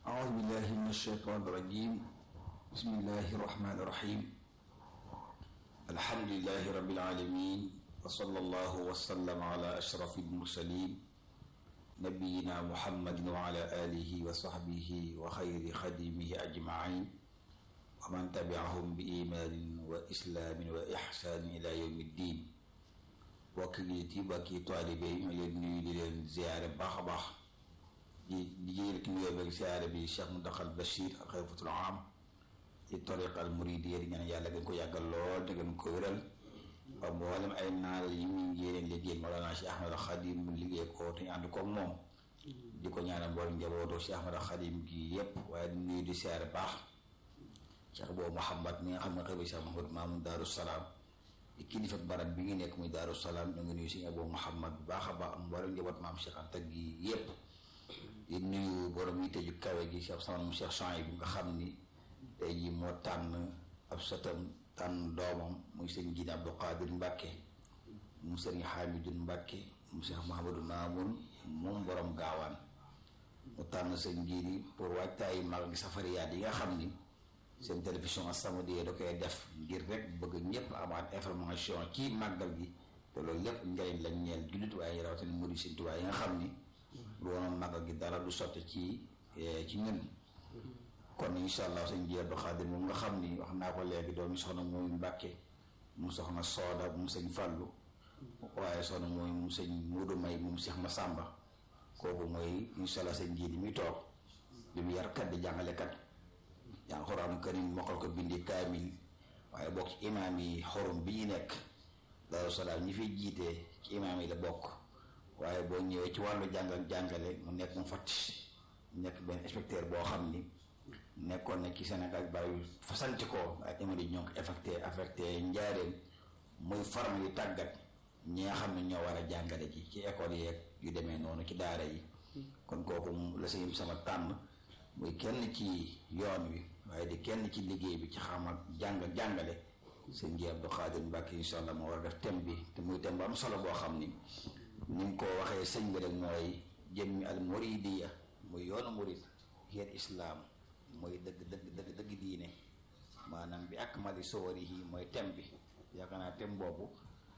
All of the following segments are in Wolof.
أعوذ بالله من الشيطان الرجيم بسم الله الرحمن الرحيم الحمد لله رب العالمين وصلى الله وسلم على أشرف المرسلين نبينا محمد وعلى آله وصحبه وخير خديمه أجمعين ومن تبعهم بإيمان وإسلام وإحسان إلى يوم الدين وكليتي بكي طالبي يلني لين زيارة باخ باخ di di jël ki nuyoo beeg siyaare bi Cheikh Mountakha Bachir al xalifatul aam ci tariqa al muridiyya di ñaan yàlla gën ko yàggal lool te gën ko wéral ba mboolem ay naal yi mu yéene liggéey Mawlana Cheikh Ahmad Khadim mu liggéey ko te ñu ànd ko moom di ko ñaanal mboolem njabootu Cheikh Ahmad Khadim gi yépp waaye di nuyu di siyaare baax Cheikh boobu Mouhamad mi nga xam ne xëy ba Cheikh Mouhamad Mamoun Daaru Salaam di kilifa barab bi ngi nekk muy Daaru Salaam ñu ngi nuyu si Abou Mouhamad bu baax a baax am mboolem njaboot maam Cheikh Anta gi yépp di nuyu borom yi tëju kawe gi Cheikh Sanam Cheikh Chouaïb bi nga xam ni tey jii moo tànn ab sëtam tànn doomam muy sëñ Gine Abdou Qadir Mbacke mu sëriñ Hamidou Mbacke mu Cheikh Mahamadou Mamoun moom borom gaawaan mu tànn sëñ Gine pour waajtaayu mag gi safariyaat yi nga xam ni seen télévision As-Samadiyya da koy def ngir rek bëgg ñëpp amaat information ci màggal gi te loolu lépp njëriñ lañ ñeel jullit waaye rawatina murid Sëñ Tuubaa yi nga xam ni lu woon màggal gi dara du sotti ci ci ñun kon incha allah sëñ ji Abdou Khadir moom nga xam ni wax naa ko léegi doomi soxna mooy Mbàkke mu soxna Sooda mu sëñ Fàllu waaye soxna mooy mu sëñ Muudu May moom Seex Masàmba kooku mooy incha allah sëñ ji di muy toog di mu yarkat di jàngalekat jàng xuraanu karim mokkal ko bindi kaamil waaye bokk ci imaam yi xorum bi ñu nekk Daaru Salaam ñi fiy jiitee ci imaam yi la bokk waaye boo ñëwee ci wàllu jàng ak jàngale mu nekk mu fatti nekk benn inspecteur boo xam ni nekkoon na ci Sénégal bari fasanti ko ak imadi ñoo ko affecté affecté njaareem muy forme yu tàggat ñi nga xam ne ñoo war a jàngale ji ci école yeeg yu demee noonu ci daara yi kon kooku la sëñ sama tànn muy kenn ci yoon wi waaye di kenn ci liggéey bi ci xam ak jàng ak jàngale sëñ ji Abdou Khadir Mbacke incha allah moo war a def thème bi te muy thème bu am solo boo xam ni ni mu ko waxee sëñ bi rek mooy jëmmi al muridiya muy yoonu murid xeet islaam mooy dëgg dëgg dëgg dëgg diine maanaam bi ak mali sowarihi mooy thème bi yaakaar naa thème boobu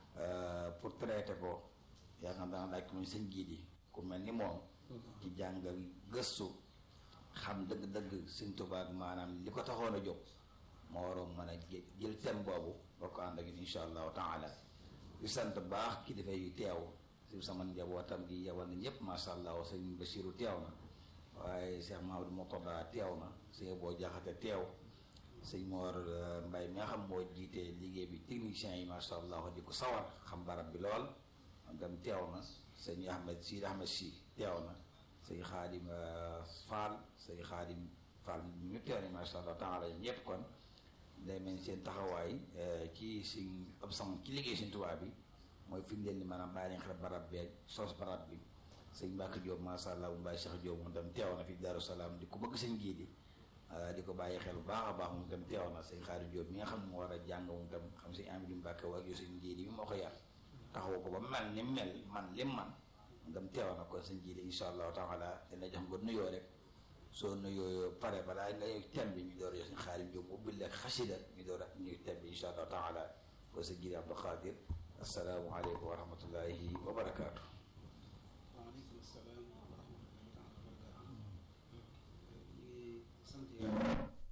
pour traiter ko yaakaar naa laaj ko muy sëñ jiit yi ku mel ni moom ci jàngal gëstu xam dëgg-dëgg sëñ Tuubaa ak maanaam li ko taxoon a jóg moo waroon mën a jël thème boobu boo ko ànd ak insha allahu taala di sant baax ki dafay teew si sama njabootam gi yabal na ñëpp macha allah sëñ Basiru teew na waaye Cheikh Mahamadou Mourtada teew na sëñ boo jaxate teew sëñ Mor Mbay mi nga xam moo jiite liggéey bi technicien yi macha allah di ko sawar xam barab bi lool dem teew na sëñ Ahmed si Ahmed si teew na sëñ Xaadim Fall sëñ Xaadim Fall ñu teew na macha allah taala ñëpp kon day mel seen taxawaay ci suñ ab sam ci liggéey suñ tubaab bi mooy fi mu leen ni maanaam bàyyi nañ xel barab beeg sos barab bi sëñ Mbacke Diop macha allah mu bàyyi Cheikh Diop moom tam teew na fi Darou Salaam di ko bëgg sëñ gii di di ko bàyyi xel bu baax a baax moom tam teew na sëñ Xaadim Diop mi nga xam ne moo war a jàng moom tam xam sëñ Amady Mbacke ak yow sëñ gii di mi moo ko yar taxawu ko ba mel ni mel man lim man moom tam teew na kon sëñ gii di incha allahu taala dina jox nga nuyoo rek soo nuyoo pare balaa nga yëg thème bi ñu door a jox sëñ Xaadim Diop ubbil leen xasida ñu door a ñuy thème bi incha allahu taala ko sëñ gii di Abdou Khadir asalaamaaleykum wa rahmatullahi wa barakaatu. waaleykum salaam wa rahmatullahi taala wa barakaatu. ñu ngi sant yàlla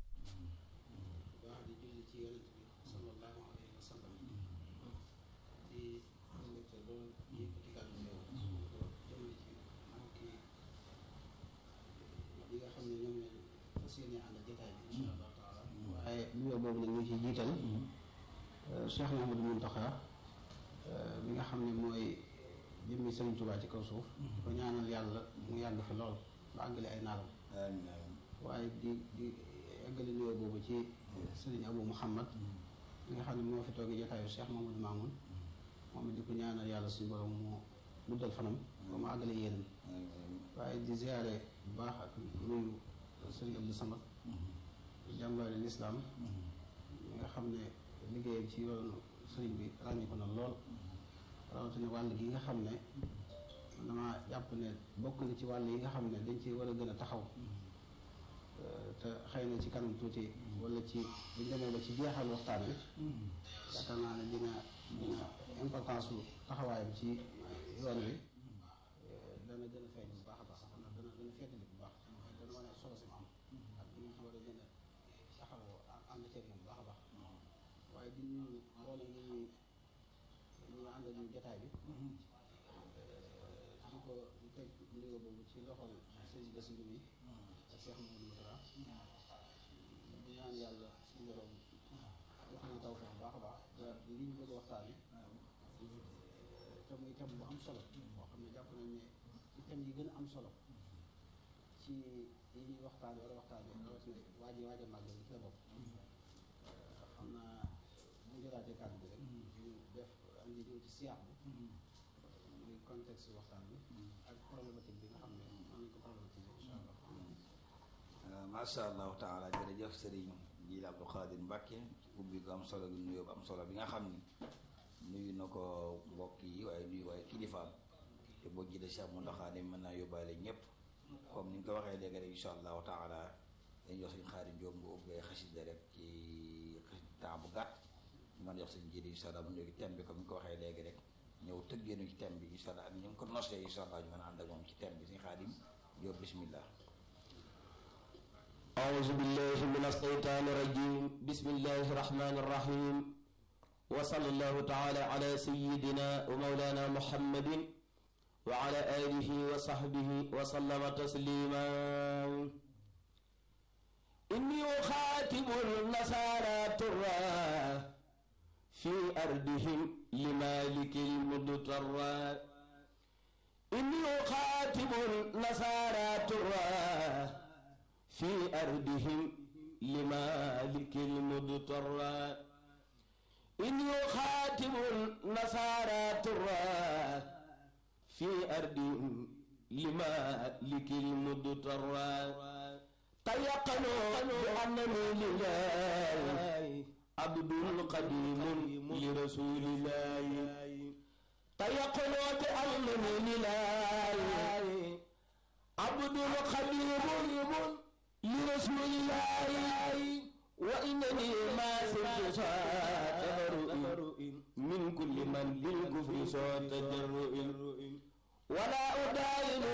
bu baax di julli ci yonent bi sallallahu alayhi wa sallam di mbégte lool yëkkati kàddu yow jëmale ci mbokki yi nga xam ne ñoom lañ fas yéene ànd jotaay bi incha allah taala waaye nuyoo boobu nag ñu ci jiital Cheikh Mahamadou Muntaxa mi nga xam ne mooy jëmmi Sëriñ Tuubaa ci kaw suuf ko ñaanal yàlla mu yàgg fi lool ba àggale ay naalam waaye di di àggale nuyoo boobu ci Sëriñ Abou Mouhamad mi nga xam ne moo fi toogee jotaayu Cheikh Mamadou Mamoun moom it di ko ñaanal yàlla suñu borom mu guddal fanam ba mu àggale yéenam waaye di ziare bu baax ak nuyu Sëriñ Abdou Samad jàmbaari lislaam mi nga xam ne liggéeyam ci yoonu sëriñ bi ràññi ko na lool rawatina wàll gi nga xam ne dama jàpp ne bokk na ci wàll yi nga xam ne dañ ci war a gën a taxaw te xëy na ci kanam tuuti wala ci buñ demee ba ci jeexal waxtaan wi yaakaar naa ne dina dina importance su taxawaayam ci yoon wi dana gën a feeñ bu baax a baax dana dana dana feetali bu baax dana wane solo si mu am ak ñu ci war a gën a taxawoo ànd ceeg moom bu baax a baax waaye di nuyu mboolem ñi ñuy ñi ñu àndal ñu jotaay bi di ko di teg nuyoo boobu ci loxol sëñ Bassirou mi ak Cheikh Mamadou Moutara di ñaan yàlla suñu borom def na taw bu baax a baax ba li ñu bëgg a waxtaane te muy thème bu am solo boo xam ne jàpp nañ ne ci thème yi gën a am solo ci yi ñuy waxtaane wala waxtaane rawatina waaji waaj a màggal ci la bopp xam naa bu ñu jëlaatee kàddu bi rek ñu def andi ñëw ci siyaax bi muy contexte waxtaan bi ak problématique bi nga xam ne mën nañ ko problématique incha allah macha allahu taala jërëjëf sëriñ Jiil Abdou Khadir Mbacke ubbi ko am solo gi nuyoo bu am solo bi nga xam ni nuyu na ko mbokk yi waaye nuyu waaye kilifaam te boo jiite Cheikh Mountakha ne mën naa yóbbaale ñëpp comme ni nga ko waxee léegi rek incha allahu taala dañ jox suñ xaari Jóob nga ubbee xasida rek ci temps bu gàtt ñu mën a jox suñ jiite incha allah mu ñëw ci thème bi comme ni nga ko waxee léegi rek ñëw tëggeenu ci thème bi incha allah ak ñu ngi ko nosee incha allah ñu mën a ànd ak moom ci thème bi suñ xaadim Jóob bismillah أعوذ بالله من الشيطان الرجيم بسم الله الرحمن الرحيم وصلى الله تعالى على سيدنا ومولانا محمد وعلى آله وصحبه وسلم تسليما إني أخاتم النصارى ترى في أرضهم لمالك المضطر إني أخاتم النصارى ترى في أرضهم لمالك المضطر إن يخاتم النصارى ترى في أرضهم لمالك المضطر تيقنوا بأنني لله عبد قديم لرسول الله تيقنوا بأنني لله عبد قديم لرسول الله وإنني ما سرت تبرؤ من كل من بالكفر صوت تجرؤ ولا أداين